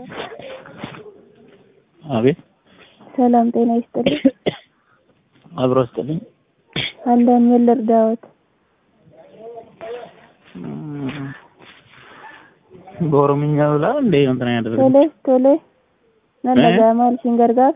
አቤት ሰላም ጤና ይስጥልኝ። አብሮ ስጥልኝ። አንዳንድ ምን ልርዳዎት? በኦሮምኛ ብላ እንደ እንትን ያደረገ ቶሌ ቶሌ ነነጋ ማልሽን ገርጋር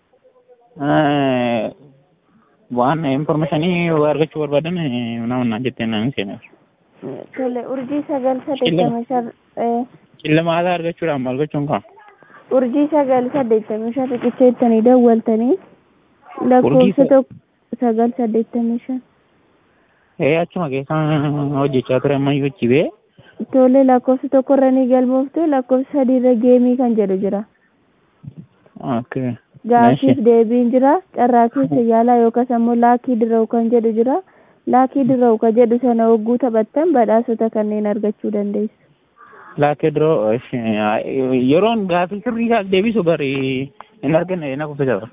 waan informationii argachuu barbaadan ምናምን jetteen seenaa ቶሌ urjii sagal saddeettamii shan Qillamaata argachuudhaan maal gochuun kaa? urjii sagal saddeettamii shan riqicha jettanii dawwaltanii lakkoofsa tokko sagal saddeettamii shan Ee achuma keessaa hojjechaa ture ammayyuu achi bee Tole lakkoofsa tokkorra ni galmooftu lakkoofsa sadiirra geemii kan jedhu jira. okay. Gaaffiif deebiin jira. Carraa keessa yaalaa yookaas ammoo laakii dirra'u kan jedhu jira. Laakii dirra'u kan jedhu sana hogguu taphattan badhaasota kanneen argachuu dandeessu. Laakkee diroo yeroon gaaffii sirrii isaaf deebisu bari hin arganne na kuffisa.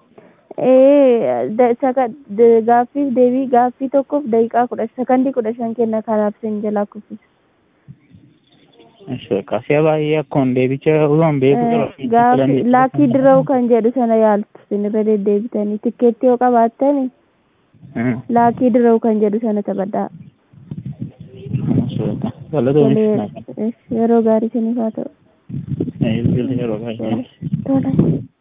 Ee saka gaaffiif deebii gaaffii tokkoof daqiiqaa kudha sakandii kudha shan kenna kanaaf sin jalaa kuffisa. Qasee baay'ee akkoon deebicha utuun beeku Gaaffii laakii dirra'u kan jedhu sana yaaltu sinirra deddeebitanii tikkeetti yoo qabaattani laakii dirra'u kan jedhu sana taphadhaa. Galatoomii. Yeroo gaarii siniif haa ta'u. Yeroo baay'ee. Tola.